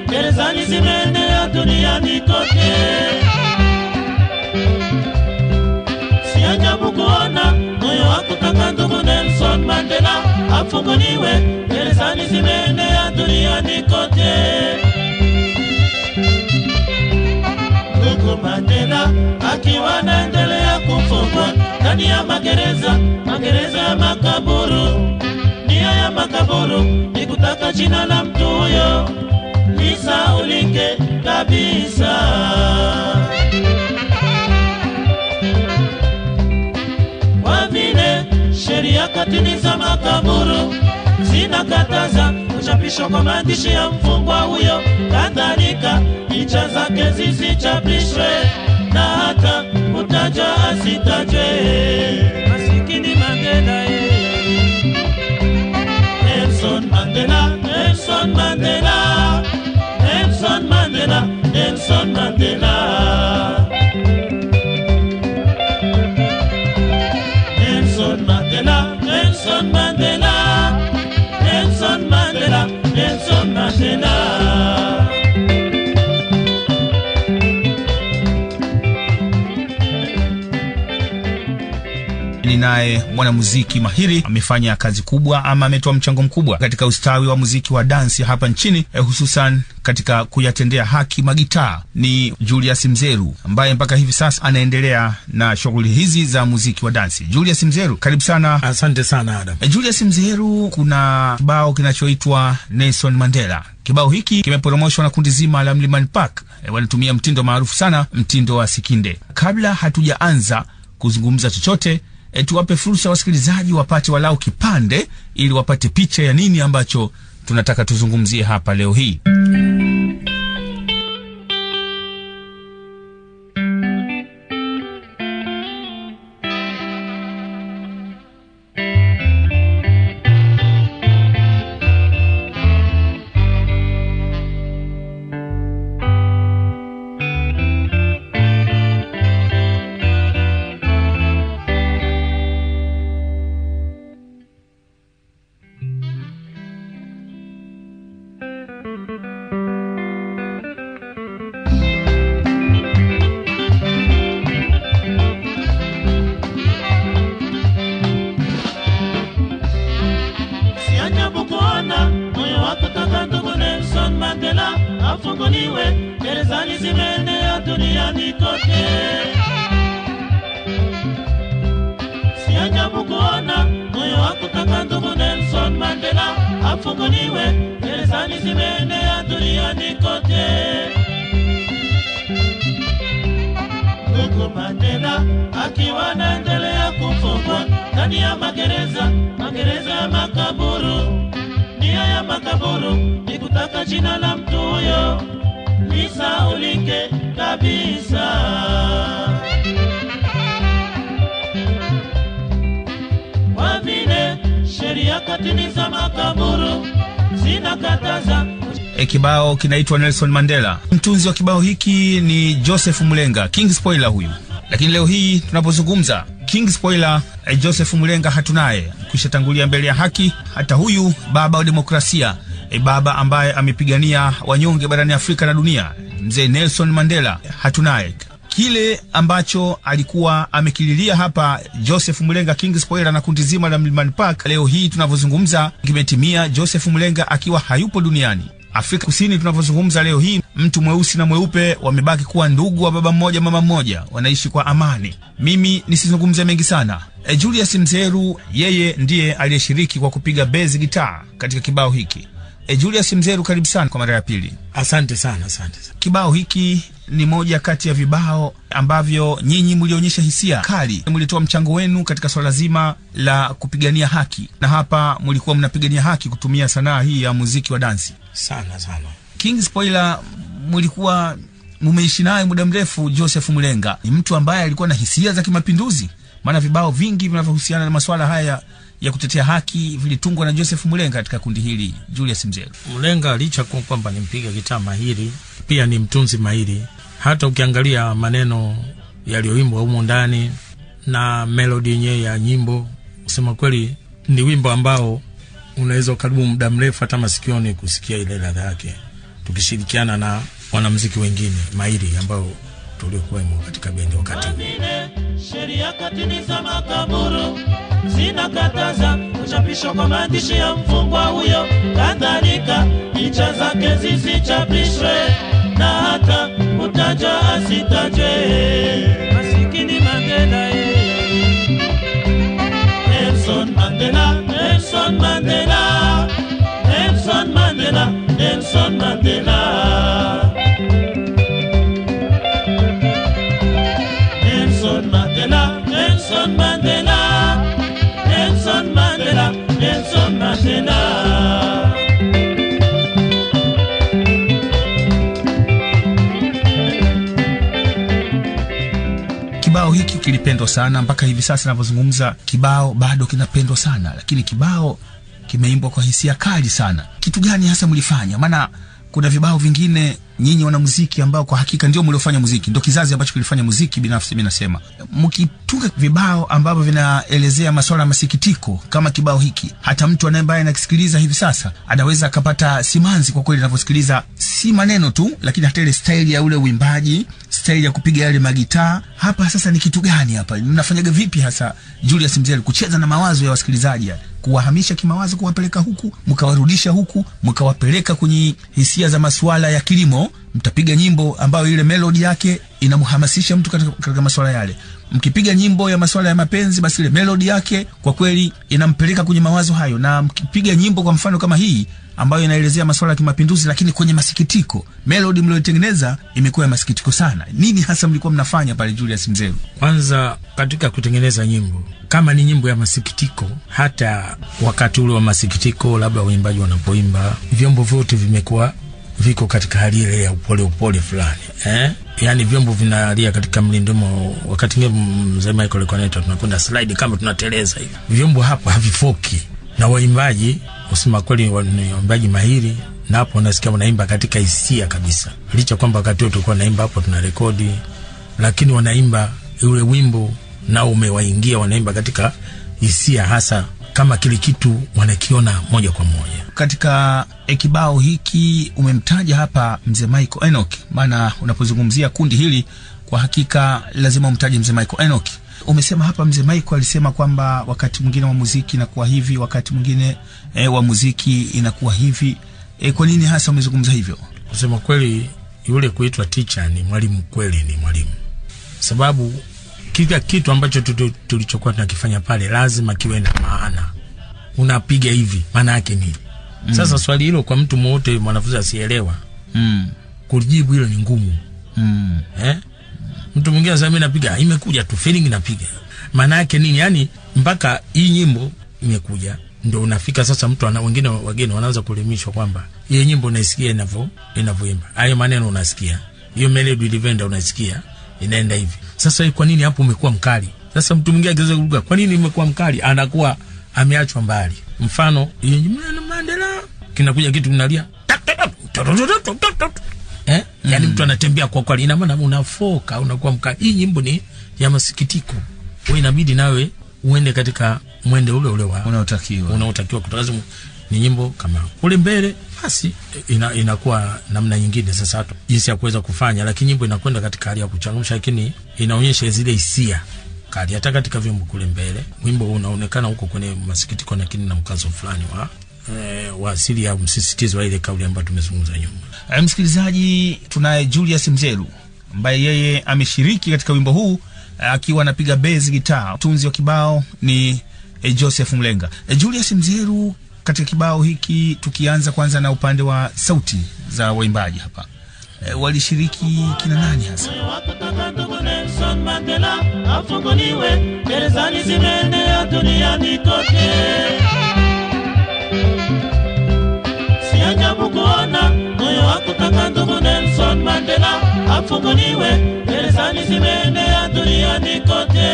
gerezani zimeenea duniani kote. Si ajabu kuona moyo wa kutaka ndugu Nelson Mandela afunguliwe, gerezani zimeenea duniani kote. Ndugu Mandela akiwa anaendelea kufungwa ndani ya magereza, magereza ya makaburu. Nia ya makaburu ni kutaka jina la mtu huyo lisaulike kabisa. Kwa vile sheria katini za makaburu zinakataza kuchapishwa kwa maandishi ya mfungwa huyo, kadhalika picha zake zisichapishwe na hata kutajwa asitajwe. Masikini Mandela yeye Nelson Mandela, Nelson Mandela, Nelson Mandela, Nelson Mandela. Nelson Mandela, Nelson Mandela, Nelson Mandela, Nelson Mandela. ni naye mwanamuziki mahiri amefanya kazi kubwa ama ametoa mchango mkubwa katika ustawi wa muziki wa dansi hapa nchini eh, hususan katika kuyatendea haki magitaa ni Julius Mzeru ambaye mpaka hivi sasa anaendelea na shughuli hizi za muziki wa dansi. Julius Mzeru, karibu sana. Asante sana Adam. Eh, Julius Mzeru, kuna kibao kinachoitwa Nelson Mandela. Kibao hiki kimeporomoshwa na kundi zima la Mlimani Park. E, wanatumia mtindo maarufu sana, mtindo wa Sikinde. Kabla hatujaanza kuzungumza chochote e, tuwape fursa wasikilizaji wapate walau kipande ili wapate picha ya nini ambacho tunataka tuzungumzie hapa leo hii. Si ajabu kuona moyo wa kutaka ndugu Nelson Mandela afunguliwe, gerezani zimeenea duniani kote. Si ajabu kuona moyo wa kutaka ndugu Nelson Mandela afunguliwe, gerezani zimeenea duniani kote. Ndugu Mandela akiwa anaendelea kufungwa ndani ya magereza, magereza ya makaburu. Nia ya makaburu ni kutaka jina la mtu huyo lisaulike kabisa. Kwa vile sheria katini za makaburu zinakataza E, kibao kinaitwa Nelson Mandela. Mtunzi wa kibao hiki ni Joseph Mulenga, King Spoiler huyu. Lakini leo hii tunapozungumza King Spoiler, e, Joseph Mulenga hatunaye, kwisha tangulia mbele ya haki. Hata huyu baba wa demokrasia, e, baba ambaye amepigania wanyonge barani Afrika na dunia, mzee Nelson Mandela hatunaye. Kile ambacho alikuwa amekililia hapa Joseph Mulenga King Spoiler na kundi zima la Mlimani Park, leo hii tunavyozungumza kimetimia, Joseph Mulenga akiwa hayupo duniani. Afrika Kusini tunavyozungumza leo hii, mtu mweusi na mweupe wamebaki kuwa ndugu wa baba mmoja mama mmoja, wanaishi kwa amani. Mimi nisizungumze mengi sana. E, Julius Mzeru yeye ndiye aliyeshiriki kwa kupiga bezi gitaa katika kibao hiki. E, Julius Mzeru, karibu sana kwa mara ya pili. Asante sana, asante sana. Kibao hiki ni moja kati ya vibao ambavyo nyinyi mlionyesha hisia kali, mlitoa mchango wenu katika swala zima la kupigania haki, na hapa mlikuwa mnapigania haki kutumia sanaa hii ya muziki wa dansi. Sana sana. King Spoiler, mlikuwa mumeishi naye muda mrefu. Joseph Mulenga ni mtu ambaye alikuwa na hisia za kimapinduzi, maana vibao vingi vinavyohusiana na masuala haya ya kutetea haki vilitungwa na Joseph Mulenga katika kundi hili. Julius Mzelu, Mlenga licha kuwa kwamba ni mpiga gitaa mahiri, pia ni mtunzi mahiri. Hata ukiangalia maneno yaliyoimbwa humo ndani na melodi yenyewe ya nyimbo, kusema kweli ni wimbo ambao unaweza ukadumu muda mrefu hata masikioni kusikia ile ladha yake. tukishirikiana na wanamuziki wengine mahiri ambao tuliokuwemo katika bendi wakati huo. Vile sheria katini za makaburu zinakataza kuchapishwa kwa maandishi ya mfungwa huyo, kadhalika picha zake zisichapishwe na hata kutajwa asitajwe. Masikini Mandela eh. Nelson Mandela, Nelson Mandela, Nelson Mandela, Nelson Mandela. Nelson Mandela, Nelson Mandela, Nelson Mandela, Nelson Mandela. Kibao hiki kilipendwa sana mpaka hivi sasa ninavyozungumza, kibao bado kinapendwa sana, lakini kibao kimeimbwa kwa hisia kali sana. Kitu gani hasa mlifanya? Maana kuna vibao vingine nyinyi wanamuziki ambao kwa hakika ndio mliofanya muziki, ndio kizazi ambacho kilifanya muziki. Binafsi mimi nasema mkitunga vibao ambavyo vinaelezea masuala ya masikitiko kama kibao hiki, hata mtu ambaye anakisikiliza hivi sasa anaweza akapata simanzi kwa kweli anavyosikiliza, si maneno tu, lakini hata ile staili ya ule uimbaji, staili ya kupiga yale magitaa. Hapa sasa ni kitu gani hapa? Mnafanyaga vipi hasa Julius Mzee kucheza na mawazo ya wasikilizaji yani? kuwahamisha kimawazo, kuwapeleka huku, mkawarudisha huku, mkawapeleka kwenye hisia za masuala ya kilimo. Mtapiga nyimbo ambayo ile melodi yake inamhamasisha mtu katika, katika masuala yale. Mkipiga nyimbo ya masuala ya mapenzi, basi ile melodi yake kwa kweli inampeleka kwenye mawazo hayo, na mkipiga nyimbo kwa mfano kama hii ambayo inaelezea masuala ya kimapinduzi, lakini kwenye masikitiko, melodi mlioitengeneza imekuwa ya masikitiko sana. Nini hasa mlikuwa mnafanya pale Julius Mzeru? Kwanza katika kutengeneza nyimbo, kama ni nyimbo ya masikitiko, hata wakati ule wa masikitiko, labda waimbaji wanapoimba, vyombo vyote vimekuwa viko katika hali ile ya upole upole fulani eh? Yaani vyombo vinalia katika mlindimo. Wakati ngine mzee Michael alikuwa anaita tunakwenda slide kama tunateleza hivi, vyombo hapa havifoki, na waimbaji kusema kweli wa- ni waimbaji mahiri, na hapo unasikia wanaimba katika hisia kabisa, licha kwamba wakati huo tulikuwa naimba hapo tuna rekodi, lakini wanaimba ule wimbo nao umewaingia, wanaimba katika hisia, hasa kama kile kitu wanakiona moja kwa moja. katika e, kibao hiki umemtaja hapa mzee Michael Enoch, maana unapozungumzia kundi hili kwa hakika lazima umtaje mzee Michael Enoch. Umesema hapa mzee Michael alisema kwamba wakati mwingine wa muziki inakuwa hivi, wakati mwingine e, wa muziki inakuwa hivi. E, kwa nini hasa umezungumza hivyo? Kusema kweli, yule kuitwa teacher ni mwalimu, kweli ni mwalimu, sababu kila kitu ambacho tutu- tulichokuwa tunakifanya pale lazima kiwe na maana. Unapiga hivi, maana yake nini? Sasa swali hilo kwa mtu mwote mwanafunzi asielewa, mm. kujibu hilo ni ngumu Mm. eh? Mtu mwingine anasema mimi napiga, imekuja tu feeling napiga, maana yake nini? Yani mpaka hii nyimbo imekuja ndio unafika sasa, mtu ana wengine wageni wanaanza kuelimishwa kwamba hii nyimbo unaisikia inavyo inavyoimba, hayo maneno unasikia, hiyo melody ilivyoenda unasikia inaenda hivi. Sasa kwa nini hapo umekuwa mkali? Sasa mtu mwingine akiweza kuruka, kwa nini umekuwa mkali? Anakuwa ameachwa mbali. Mfano hiyo nyimbo ya Mandela kinakuja kitu kinalia tak, tak, tak, tak, tak, tak, tak, tak. Eh? Yaani mtu anatembea kwa kweli, ina maana unafoka, unakuwa mkali. Hii nyimbo ni ya masikitiko, wewe inabidi nawe uende katika mwende ule ule wa Unaotakiwa unaotakiwa kutazama ni nyimbo kama kule mbele, basi ina, inakuwa namna nyingine sasa hata jinsi ya kuweza kufanya, lakini nyimbo inakwenda katika hali ya kuchangamsha, lakini inaonyesha zile hisia kali. Hata katika vyombo kule mbele, wimbo huu unaonekana huko kwenye masikitiko, lakini na mkazo fulani wa eh, wa asili ya msisitizo wa ile kauli ambayo tumezungumza nyuma. E, msikilizaji, tunaye Julius Mzeru ambaye yeye ameshiriki katika wimbo huu eh, akiwa anapiga bezi gitaa. Mtunzi wa kibao ni e, Joseph Mlenga. E, Julius Mzeru, katika kibao hiki, tukianza kwanza na upande wa sauti za waimbaji hapa e, walishiriki kina nani hasa? wakutaka ndugu Nelson Mandela afunguliwe, gerezani zimeenea duniani kote. Si ajabu kuona moyo wa kutaka ndugu Nelson Mandela afunguliwe, gerezani zimeenea duniani kote.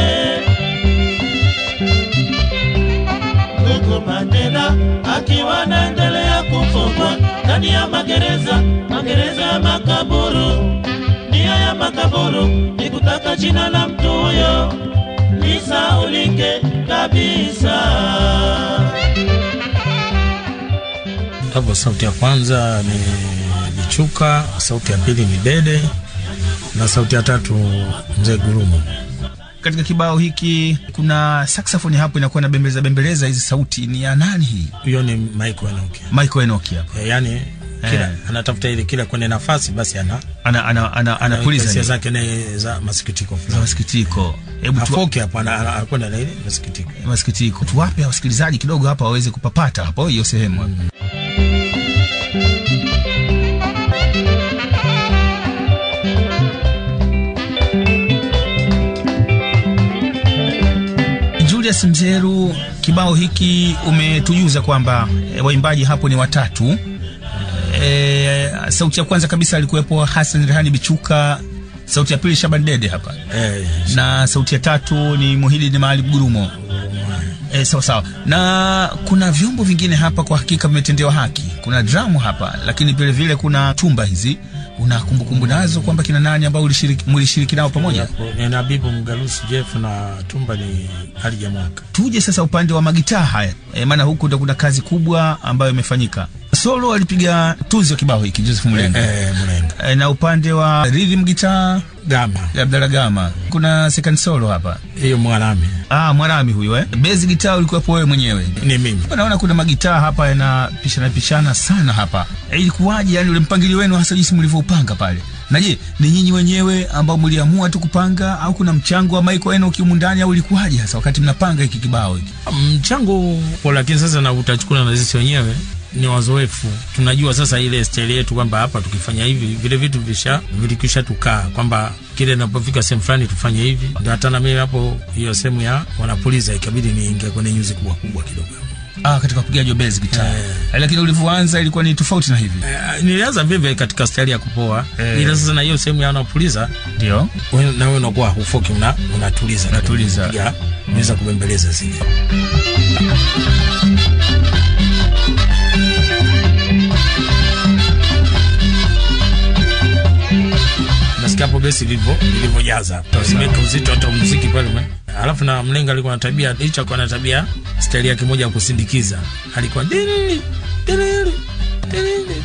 Ndugu Mandela akiwa anaendelea kufungwa ndani ya magereza, magereza ya makaburu. Nia ya makaburu ni kutaka jina la mtu huyo lisaulike kabisa. Hapo sauti ya kwanza ni Bichuka, sauti ya pili ni Dede na sauti ya tatu Mzee Gurumo. Katika kibao hiki kuna saxophone hapo inakuwa na bembeleza bembeleza, hizi sauti ni ya nani hii? Huyo ni Michael Enoki. Michael Enoki hapa E, yani kila Eh. anatafuta ile kila kwenye nafasi basi ana ana ana ana anapuliza hisia ni- zake ni za masikitiko za fulani. masikitiko. Hebu tu Afoki hapo ana- ana- anakwenda na ile masikitiko. masikitiko, tuwape wasikilizaji kidogo hapa waweze kupapata hapo hiyo sehemu. Julius Mzeru, kibao hiki umetujuza kwamba e, waimbaji hapo ni watatu. E, sauti ya kwanza kabisa alikuwepo Hassan Rehani Bichuka, sauti ya pili Shaban Dede hapa Eh, na sauti ya tatu ni Muhidini Maalim Gurumo. E, sawa sawa, na kuna vyombo vingine hapa kwa hakika vimetendewa haki. Kuna dramu hapa, lakini vile vile kuna tumba hizi. Una kumbukumbu nazo kwamba kina nani ambao ulishiriki mlishiriki nao pamoja? hapo ni Nabibu Mgalusi Jeff na Tumba ni hali ya mwaka. Tuje sasa upande wa magitaa haya e, maana huku ndo kuna kazi kubwa ambayo imefanyika. Solo alipiga tuzi wa kibao hiki Joseph Mulenga Eh, Mlenga. e, na upande wa rhythm guitar Gama. Abdalla Gama. Kuna second solo hapa, Hiyo Mwanami. ah, Mwarami huyu eh. Bass guitar ulikuwepo wewe mwenyewe Ni mimi. naona kuna magitaa hapa yanapishana pishana sana hapa. E, ilikuwaje yani ule mpangilio wenu hasa jinsi mlivyoupanga pale? Na je, ni nyinyi wenyewe ambao mliamua tu kupanga au kuna mchango wa Michael Enoch humu ndani au ilikuwaje hasa wakati mnapanga hiki kibao hiki? mchango kwa lakini sasa na utachukua na sisi wenyewe ni wazoefu tunajua sasa ile staili yetu kwamba hapa tukifanya hivi vile vitu visha vilikisha tukaa kwamba kile inapofika sehemu fulani tufanye hivi ndio hata na mimi hapo hiyo sehemu ya wanapuliza ikabidi niingie kwenye nyuzi kubwa kubwa kidogo Ah, katika upigaji wa bass guitar. Eh. Eh, lakini ulivyoanza ilikuwa ni tofauti na hivi. Eh, nilianza vivyo katika staili ya kupoa Eh. ila sasa na hiyo sehemu ya wanapuliza Ndio. wewe- na wewe unakuwa hufoki una, unatuliza Unatuliza. Unapiga, unaweza kubembeleza zile nasikia hapo besi ilivyo ilivyojaza imeweka uzito hata muziki pale ume- alafu na mlenga alikuwa na tabia hicho alikuwa na tabia staili yake moja ya kusindikiza alikuwa diriri, diriri, diriri,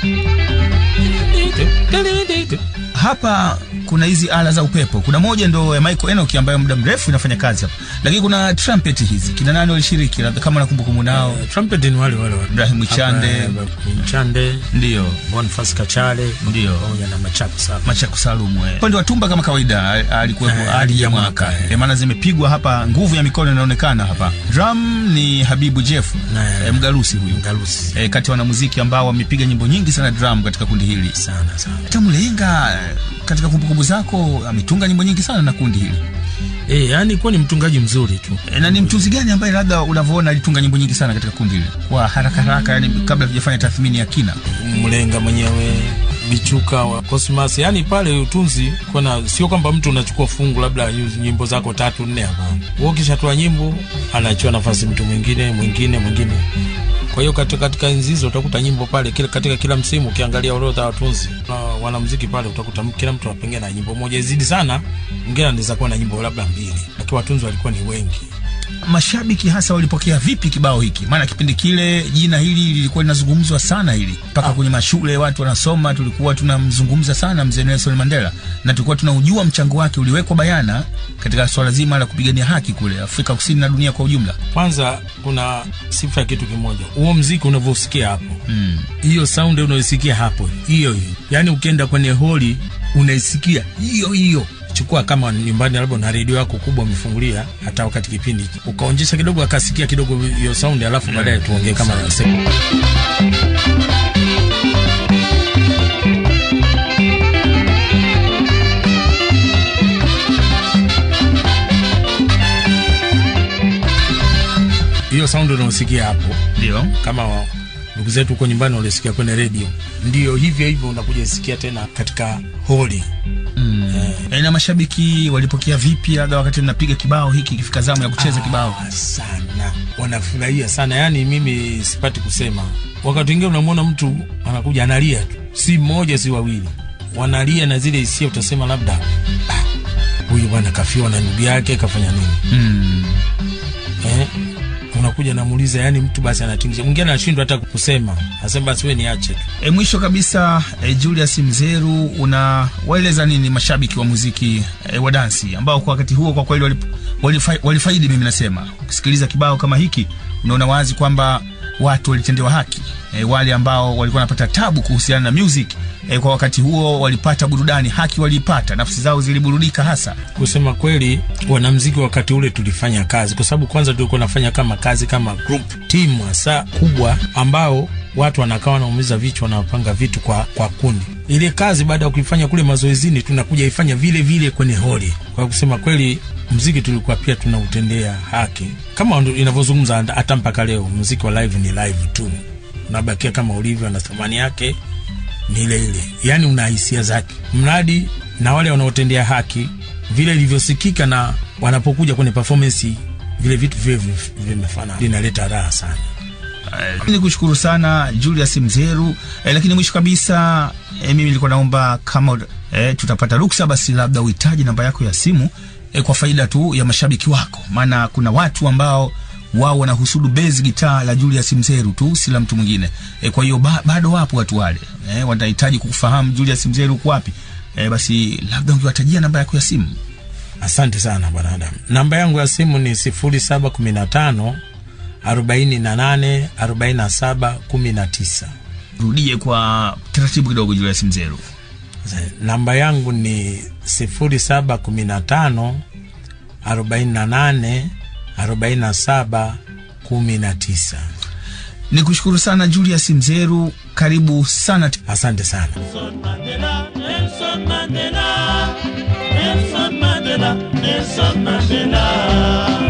diriri, diriri. Hapa kuna hizi ala za upepo. Kuna moja ndo ya Michael Enoch ambayo muda mrefu inafanya kazi hapa. Lakini kuna trumpet hizi. Kina nani walishiriki? Labda kama nakumbukumbu nao. Eh, trumpet ni wale wale wale. Ibrahim Chande. Hapa, eh, Ibrahim Chande Ndio. Boniface Kachale Ndio. pamoja na Machako sana Machaku Salumu eh. Upande wa tumba kama kawaida a- alikuwepo Eh, Ali ya Ali mwaka Mwaka, eh. eh, maana zimepigwa hapa, nguvu ya mikono inaonekana hapa. Drum ni Habibu Jeff Na- eh, Mgalusi huyu Ngalusi eh, kati ya wanamuziki ambao wamepiga nyimbo nyingi sana drum katika kundi hili. sana sana Hata Mlenga eh, katika kumbukumbu zako ametunga nyimbo nyingi sana na kundi hili eh, yani kuwa ni mtungaji mzuri tu e, na ni mtunzi gani ambaye labda unavyoona alitunga nyimbo nyingi sana katika kundi hili kwa haraka haraka, yani kabla tujafanya tathmini ya kina? Mlenga mwenyewe Bichuka wa Cosmas, yani pale utunzi kuna sio kwamba mtu unachukua fungu labda nyimbo zako tatu nne, hapana. Wewe ukishatoa nyimbo anachua nafasi mtu mwingine mwingine mwingine. Kwa hiyo katika, katika enzi hizo utakuta nyimbo pale kila, katika kila msimu ukiangalia orodha ya watunzi na wanamuziki pale utakuta m- kila mtu apengine na nyimbo moja, izidi sana mwingine anaweza kuwa na nyimbo labda mbili, lakini watunzi walikuwa ni wengi. mashabiki hasa walipokea vipi kibao hiki? Maana kipindi kile jina hili lilikuwa linazungumzwa sana hili mpaka kwenye mashule watu wanasoma, tulikuwa tunamzungumza sana mzee Nelson Mandela na tulikuwa tunaujua mchango wake uliwekwa bayana katika swala zima la kupigania haki kule Afrika Kusini na dunia kwa ujumla. Kwanza kuna sifa ya kitu kimoja, huo mziki unavyosikia hapo Mm. hiyo sound unaisikia hapo hiyo hiyo, yaani ukienda kwenye holi unaisikia hiyo hiyo. Chukua kama nyumbani, labda na redio yako kubwa umefungulia, hata wakati kipindi ukaonjesha kidogo, akasikia kidogo hiyo sound, alafu baadaye tuongee kama sekunde. hiyo sound unaosikia hapo Ndio. kama wa- ndugu zetu huko nyumbani walisikia kwenye redio, ndio hivyo hivyo unakuja isikia tena katika holi. Mm. Eh, na mashabiki walipokea vipi labda wakati mnapiga kibao hiki ikifika zamu ya kucheza kibao? Ah, sana wanafurahia sana, yaani mimi sipati kusema. Wakati mwingine unamwona mtu anakuja analia tu, si mmoja si wawili, wanalia na zile hisia, utasema labda "Ah, huyu bwana kafiwa na ndugu yake kafanya nini Mm. eh? Unakuja nakuja namuuliza, yani mtu basi anatingisha, mwingine anashindwa hata kusema, asema basi wewe niache tu. E, mwisho kabisa e, Julius Mzeru, unawaeleza nini mashabiki wa muziki e, wa dansi ambao kwa wakati huo kwa kweli walip- walifa, walifaidi? Mimi nasema ukisikiliza kibao kama hiki unaona wazi kwamba watu walitendewa haki e, wale ambao walikuwa wanapata tabu kuhusiana na music e, kwa wakati huo walipata burudani, haki waliipata, nafsi zao ziliburudika hasa. Kusema kweli, wanamziki wakati ule tulifanya kazi, kwa sababu kwanza tulikuwa nafanya kama kazi kama group team hasa kubwa, ambao watu wanakaa wanaumiza vichwa, wanapanga vitu kwa, kwa kundi. Ile kazi baada ya kuifanya kule mazoezini, tunakuja ifanya vile vile kwenye holi. Kwa kusema kweli, mziki tulikuwa pia tunautendea haki kama ndo inavyozungumza, hata mpaka leo mziki wa live ni live tu, unabakia kama ulivyo na thamani yake ni ile ile, yaani una hisia zake, mradi na wale wanaotendea haki vile ilivyosikika, na wanapokuja kwenye performance vile vitu vile vimefanana, linaleta raha sana. Eh, ni kushukuru sana Julius Mzeru eh, lakini mwisho kabisa eh, mimi nilikuwa naomba kama eh, tutapata ruksa basi labda uhitaji namba yako ya simu eh, kwa faida tu ya mashabiki wako, maana kuna watu ambao wao wanahusudu bezi gitaa la Julius Mzeru tu, si la mtu mwingine eh, kwa hiyo ba, bado wapo watu wale eh, wanahitaji kukufahamu Julius Mzeru uko wapi eh, basi labda ungewatajia namba yako ya simu. Asante sana bwana Adam. Namba yangu ya simu ni 0715 48 47 19. Rudie kwa taratibu kidogo, Julius Mzeru. Namba yangu ni 0715 48 47 19. Ni kushukuru sana Julius Mzeru, karibu sana. Asante sana. Nelson Mandela, Nelson Mandela, Nelson Mandela, Nelson Mandela.